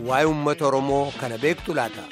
waa'ee uummata Oromoo kana beektu laata?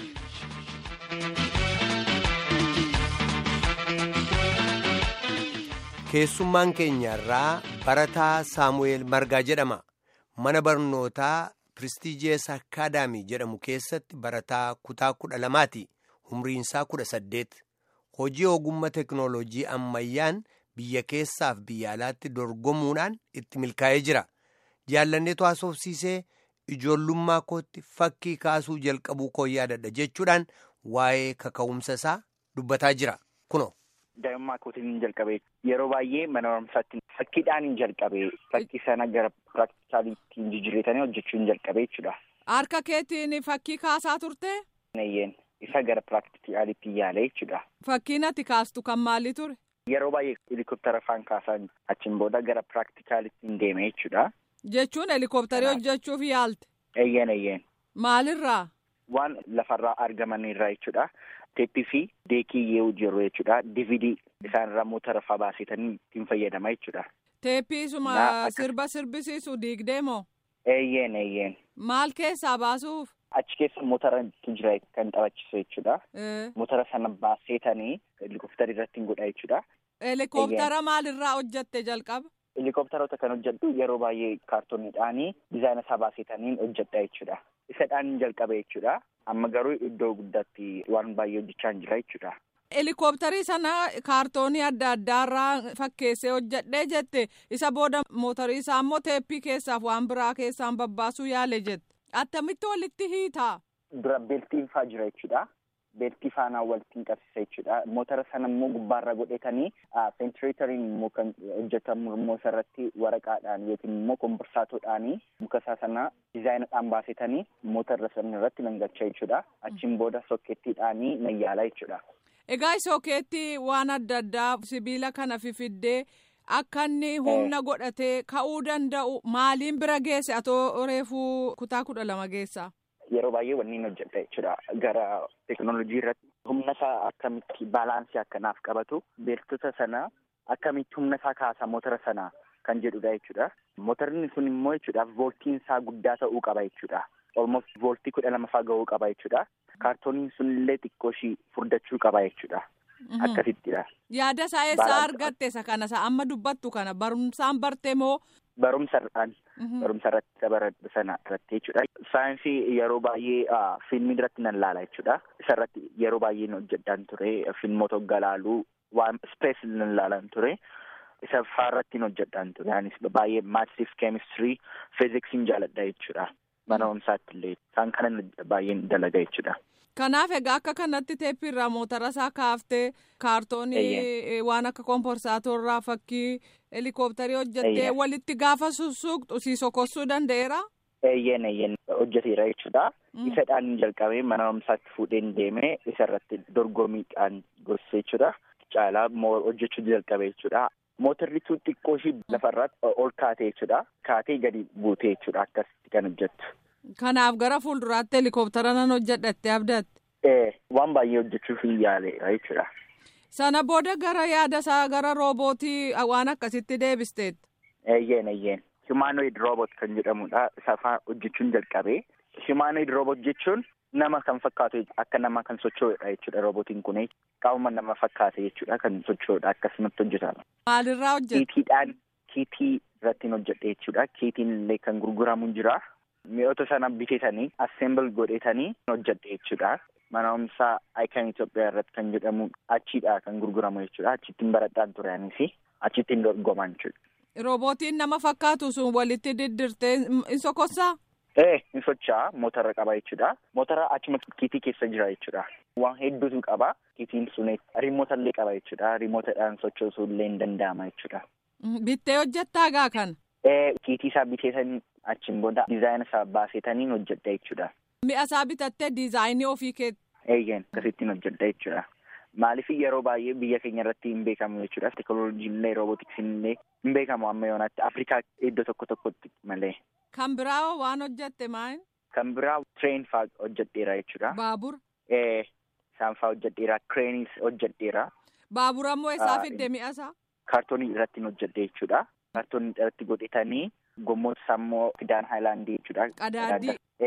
Keessummaan keenya irraa barataa Saamu'eel Margaa jedhama. Mana barnootaa Piristiijees Akaadaamii jedhamu keessatti barataa kutaa kudha lamaati. Umriinsaa kudha saddeet. Hojii ogummaa teknooloojii ammayyaan biyya keessaaf biyya alaatti dorgomuudhaan itti milkaa'ee jira. Jaallanneetu haasofsiisee ijoollummaa kootti fakkii kaasuu jalqabuu koo yaadadha jechuudhaan waa'ee kaka'umsa isaa dubbataa jira. Kunoo. Daa'imummaa kootiin hin jalqabee yeroo baay'ee mana barumsaatti fakkiidhaan hin jalqabee fakkii sana gara piraktikaaliitti hin jijjiirretanii hojjechuu hin jalqabee jechuudha. Harka keetiin fakkii kaasaa turte? Nayyeen isa gara piraktikaaliitti yaalee jechuudha. Fakkiin ati kaastu kan maalii ture? Yeroo baay'ee helikoptara faan kaasaa achiin booda gara piraktikaaliitti hin deeme jechuudha. Jechuun helikoptarii hojjechuuf yaalte? Eeyyeen eeyyeen. Maalirraa? Waan lafarraa argaman irraa jechuudha. Teeppii fi deekii yoo jiru jechuudha. DVD isaanirraa motora fa'aa baasetanii ittiin fayyadama jechuudha. Teeppii suma sirba sirbisiisu diigdee moo? Eeyyeen eeyyeen. Maal keessaa baasuuf? Achi keessa motora jira kan taphachiisu jechuudha. Motora sana baasetanii helikoptara irratti hin godha jechuudha. Helikoptara maalirraa hojjatte jalqaba? Helikoptaroota kan hojjedhu yeroo baay'ee kaartooniidhaanii dizaayina isaa baasetaniin hojjedha jechuudha. Isadhaan hin jalqabe jechuudha. Amma garuu iddoo guddaatti waan baay'ee hojjechaa hin jira jechuudha. Helikoptarii sana kaartoonii adda addaarraa fakkeessee hojjedhee jette isa booda mootarii isaa immoo teeppii keessaaf waan biraa keessaan babbaasuu yaale jette. Attamitti walitti hiitaa? Dura beeltiin faa jira jechuudha. Beeltii faanaa walitti qabsiisa jechuudha. Motora sana immoo gubbaarra godhetanii ventileeteriin immoo kan hojjetamu immoo isarratti waraqaadhaan yookiin immoo komborsaatoodhaanii muka isaa sana dizaayinadhaan baasetanii motora sana irratti nangalcha jechuudha. Achiin booda sokkeettiidhaanii nayyaala jechuudha. Egaa sokkeettii waan adda addaa sibiila kana fifiddee akka inni humna godhatee ka'uu danda'u maaliin bira geesse atoo reefuu kutaa kudha lama geessa? Yeroo baay'ee wanni hojjedha jechuudha. Gara teekinooloojii irratti humna isaa akkamitti baalaansii akkanaaf qabatu beektota sana akkamitti humna isaa kaasa motora sana kan jedhudha jechuudha. Motorni sun immoo jechuudha vooltiin isaa guddaa ta'uu qaba jechuudha. Almost vooltii kudha lama faa ga'uu qaba jechuudha. Kaartooniin sun illee xiqqoo ishii furdachuu qaba jechuudha. Akkasittidha. Yaada isaa eessaa argatte isa kana isa amma dubbattu kana barumsaan barte moo? Barumsarraan. Barumsa irratti baradhu sana irratti jechuudha. Saayinsii yeroo baay'ee fiilmii irratti nan laala jechuudha. Isa irratti yeroo baay'ee hojjedhaan ture. Fiilmoota hoggaa laaluu waan ispees nan laalan ture. Isa faarratti hojjedhaan ture. Anis baay'ee maatsiif keemistirii fiiziksiin jaaladha jechuudha. Mana barumsaatti illee isaan kana baay'een dalaga jechuudha. Kanaaf egaa akka kanatti teeppiirraa motora isaa kaaftee kaartoonii waan akka komporsaatorraa fakkii helikoptarii hojjettee walitti gaafa sussuuqxu si sokossuu danda'eera. Eeyyeen eeyyeen hojjeteera jechuudha. Isadhaan jalqabee mana barumsaatti fuudheen deemee isarratti dorgomiidhaan gorsee jechuudha. Caalaa hojjechuu jalqabee jechuudha. Mootarri sun xiqqoo ishii lafarratti ol kaatee jechuudha. Kaatee gadi buutee jechuudha akkasitti kan hojjettu. Kanaaf gara fuulduraatti helikoptara nan hojjedhatte abdatte. Ee waan baay'ee hojjechuuf hin yaaleera jechuudha. Sana booda gara yaada isaa gara roobootii waan akkasitti deebisteetta. Eeyyeen eeyyeen. Humanoid robot kan jedhamudha. Isa faa hojjechuun jalqabee. Humanoid robot jechuun nama kan fakkaatu akka nama kan socho'udha jechuudha robootiin kun. Qaama nama fakkaate jechuudha kan socho'udha akkasumatti hojjetama. Maalirraa hojjeta? Kiitiidhaan kiitii irratti hojjedhe jechuudha. Kiitiin illee kan gurguramu jira. Mi'oota sana bitatanii assemble godhetanii hojjedhe jechuudha. Mana barumsaa Icon Itoophiyaa irratti kan jedhamu achiidha kan gurguramu jechuudha. Achittiin baradhaan ture anis achittiin dorgoman jechuudha. Roobootiin nama fakkaatu sun walitti diddirtee in sokossaa? Ee in socho'a motora qaba jechuudha. Motora achuma kiitii keessa jira jechuudha. Waan hedduutu qaba. Kiitiin sun riimoota illee qaba jechuudha. Riimootadhaan sochoosuu illee hin danda'ama jechuudha. Bittee hojjettaa gaa kana? Ee kiitii isaa biteetanii achiin booda dizaayina isaa baasetaniin hojjedha jechuudha. Mi'a isaa bitattee diizaayinii ofii keetti. Eeyyeen akkasittiin hojjedha jechuudha. Maaliif yeroo baay'ee biyya keenya irratti hin beekamu jechuudha. Teekinooloojiin illee roobootiksiin illee hin beekamu amma yoonaatti Afrikaa iddoo tokko tokkotti malee. Kan biraa waan hojjette maal? Kan biraa tireen faa hojjedheera jechuudha. Baabura. Ee isaan faa hojjedheera. Kireeniis hojjedheera. Baabura immoo isaa fidde mi'a isaa? Kaartoonii irratti hojjedhe jechuudha. Kaartoonii irratti godhetanii gommoota isaa immoo fidaan haayilaandii jechuudha. Qadaadii. Ee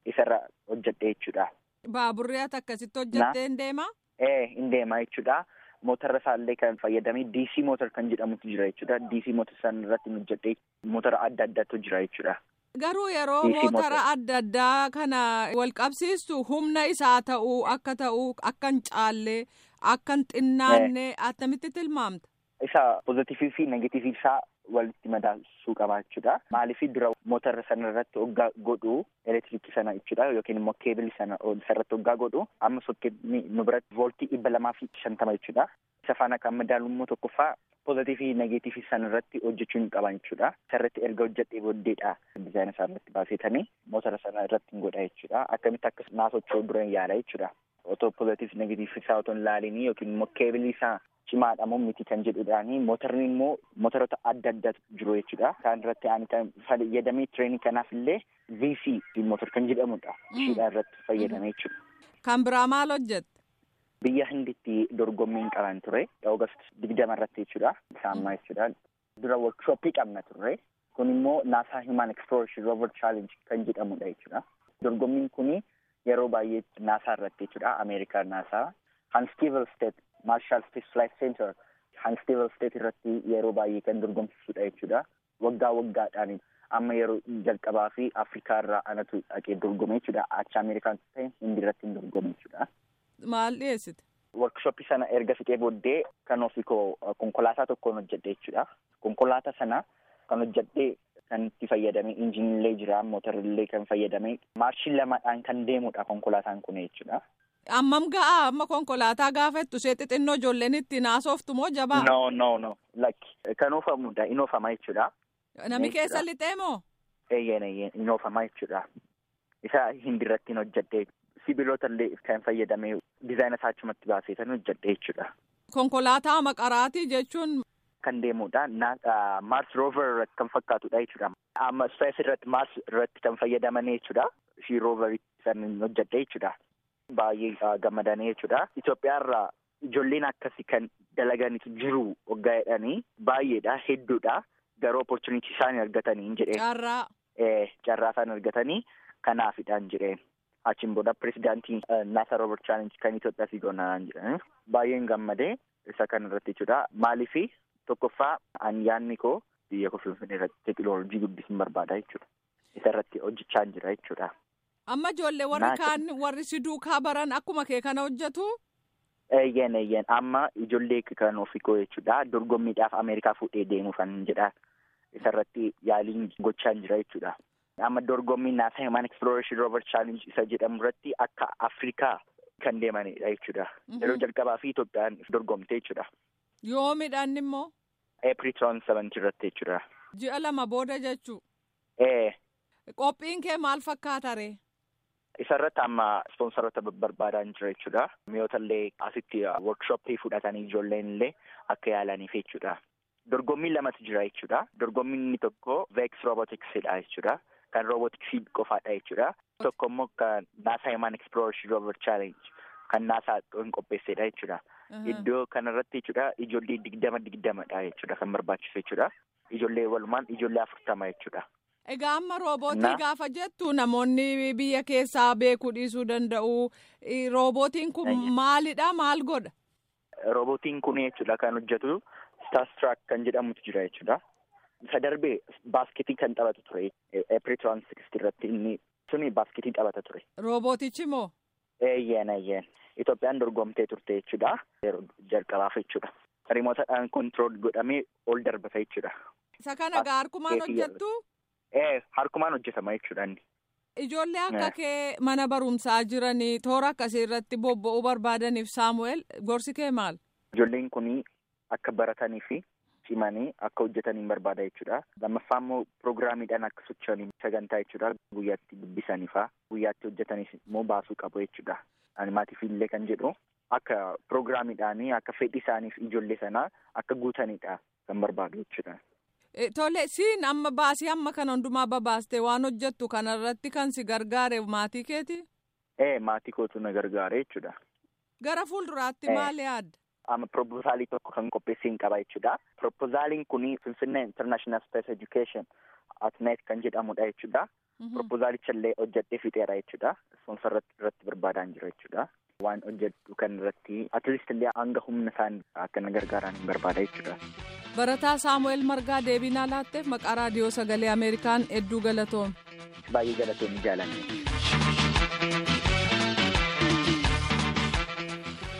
isarra hojjedhe jechuudha. Baaburri ati akkasitti hojjettee hin deemaa? Ee hin deemaa jechuudha. Motora isaallee kan fayyadame DC motor kan jedhamutu jira jechuudha. DC motor san irratti hojjedhe motora adda addaatu jira jechuudha. Garuu yeroo motora adda addaa kana wal qabsiistu humna isaa ta'uu akka ta'uu akka hin caallee akka hin xinnaanne attamitti tilmaamta? Isa pozitiivii fi negatiivii isaa walitti madaalsuu qaba jechuudha. Maaliif dura motora sana irratti hoggaa godhu elektiriikii sana jechuudha yookiin immoo keebilii sana isarratti hoggaa godhu amma sokkeetni nu biratti vooltii dhibba lamaa fi shantama jechuudha. Isa faana kan madaalu immoo tokkoffaa pozitiivii fi negatiivii sana irratti hojjechuu hin qaban jechuudha. Isarratti erga hojjedhee booddeedha dizaayina isaa irratti baasetanii motora sana irratti hin godha jechuudha. Akkamitti akka naasochoo dura hin yaala jechuudha. Otoo pozitiivii fi negatiivii isaa otoo hin laalinii yookiin immoo keebilii isaa cimaadha moo miti kan jedhudhaani motorni immoo motorota adda addaatu jiru jechuudha. Isaan irratti ani kan fayyadamee tireenii kanaaf illee VC motor kan jedhamudha. Ishiidhaan irratti fayyadame jechuudha. Kan biraa maal hojjette? Biyya hinditti dorgommiin qaban ture. Oogast digdama irratti jechuudha. Saammaa jechuudha. Dura workshooppii qabna turre. Kun immoo NASA Human Exploration Rover Challenge kan jedhamudha jechuudha. Dorgommiin kuni yeroo baay'ee NASA irratti jechuudha. Ameerikaa NASA. Hanstivel State Marshall Space Flight Center Hanstivel State irratti yeroo baay'ee kan dorgomsisudha jechuudha. Waggaa waggaadhaan amma yeroo jalqabaa fi Afrikaa irraa anatu dhaqee dorgome jechuudha. Achi Ameerikaan ta'e hindi irratti hin dorgome jechuudha. Maal dhiyeessite? Workshooppii sana erga fixee booddee kan ofii koo konkolaataa tokkoon hojjedhe jechuudha. Konkolaataa sana kan hojjedhee kan itti fayyadame injinillee jira mootorillee kan fayyadame maarshii lamaadhaan kan deemudha konkolaataan kun jechuudha. Ammam ga'a amma konkolaataa gaafattu ishee xixinnoo ijoolleen ittiin haasoftu moo jabaa? No no no like kan oofamudha in oofama jechuudha. Nami keessa lixee moo? Eeyyeen eeyyeen in oofama jechuudha. Isa hindirratti hojjedhe sibiilota illee kan fayyadame dizaayina isaa achumatti baaseetan hojjedhe jechuudha. Konkolaataa maqaraatii jechuun. Kan deemudha Mars Rover irratti kan fakkaatudha jechuudha. Amma Space irratti Mars irratti kan fayyadaman jechuudha. Ishii Rover san hojjedhe jechuudha. Baay'ee gammadanii jechuudha. Itoophiyaa irraa ijoolleen akkasii kan dalaganitu jiru waggaa jedhanii baay'eedha hedduudha. Garuu opportunity isaan argatanii hin jedhee. Carraa. Carraa isaan argatanii kanaafidhaan jedhee. Achiin booda pirezidaantii NASA Rover Challenge kan Itoophiyaa fi goonaan jedhanii. Baay'een gammadee isa kan irratti jechuudha. Maaliifi tokkoffaa ani yaadni koo biyya koo Finfinnee irratti teekinooloojii guddisuun barbaada jechuudha. Isa irratti hojjechaa jira jechuudha. Amma ijoollee warri kaan warri si duukaa baran akkuma kee kana hojjetu? Eeyyeen eeyyeen amma ijoollee kan ofii koo jechuudha. Dorgommiidhaaf Ameerikaa fuudhee deemuuf kan jedha. Isa irratti yaaliin gochaa jira jechuudha. Amma dorgommiin NASA Human Exploration Rover Challenge isa jedhamu irratti akka Afrikaa kan deemanidha jechuudha. Yeroo jalqabaa fi Itoophiyaan dorgomte jechuudha. Yoomidhaan immoo? April 27 irratti jechuudha. Ji'a lama booda jechuu? Ee. Qophiin kee maal fakkaata ree? Isa irratti amma ispoonsaroota barbaadaa jira jechuudha. Mi'oota illee asitti workshooppii fudhatanii ijoolleen illee akka yaalaniif jechuudha. Dorgommiin lamatu jira jechuudha. Dorgommiin inni tokko Vex Roboticsidha jechuudha. Kan robotiksii qofaadha jechuudha. Tokko immoo kan NASA Human Exploration Rover Challenge kan NASA hin qopheessedha jechuudha. Iddoo kanarratti jechuudha ijoollee digdama digdamadha jechuudha kan barbaachisu jechuudha. Ijoollee walumaan ijoollee afurtama jechuudha. Egaa amma roobootii gaafa jettu namoonni biyya keessaa beekuu dhiisuu danda'u. Roobootiin kun maalidha maal godha? Roobootiin kun jechuudha kan hojjetu Starstruck kan jedhamutu jira jechuudha. Isa darbee baasketii kan taphatu ture. April 26 irratti inni suni baasketii taphata ture. Roobootichi moo? Eeyyeen eeyyeen. Itoophiyaan dorgomtee turte jechuudha. Yeroo jalqabaaf jechuudha. Rimootadhaan kontirool godhamee ol darbata jechuudha. Isa kana gaa harkumaan hojjettu? Ee harkumaan hojjetama jechuudha inni. Ijoollee akka kee mana barumsaa jiranii toora akkasii irratti bobba'uu barbaadaniif Saamu'eel gorsi kee maal? Ijoolleen kun akka baratanii fi cimanii akka hojjetaniin barbaada jechuudha. Lammaffaa immoo piroogiraamiidhaan akka socho'anii sagantaa jechuudha. Guyyaatti dubbisanii fa'aa guyyaatti hojjetanis immoo baasuu qabu jechuudha. Animaatiif illee kan jedhu akka piroogiraamiidhaan akka fedhii isaaniif ijoollee sanaa akka guutanidha kan barbaadu jechuudha. Tole siin amma baasii amma kana hundumaa babaastee waan hojjettu kanarratti kan si gargaare maatii keeti? Ee maatii kootu na gargaare jechuudha. Gara fuulduraatti maal yaadda? amma proposaalii tokko kan qopheessiin qaba jechuudha. Proposaaliin kun Finfinnee International Space Education at Night kan jedhamudha jechuudha. Proposaalicha illee hojjedhee fixeera jechuudha. Ispoonsar irratti barbaadaan jira jechuudha. Waan hojjedhu kan irratti atleast illee hanga humna isaan akka na gargaaran barbaada jechuudha. Barataa Saamu'eel Margaa deebinaa laatteef maqaa raadiyoo sagalee Ameerikaan hedduu galatoom. Baay'ee galatoom jaalanne.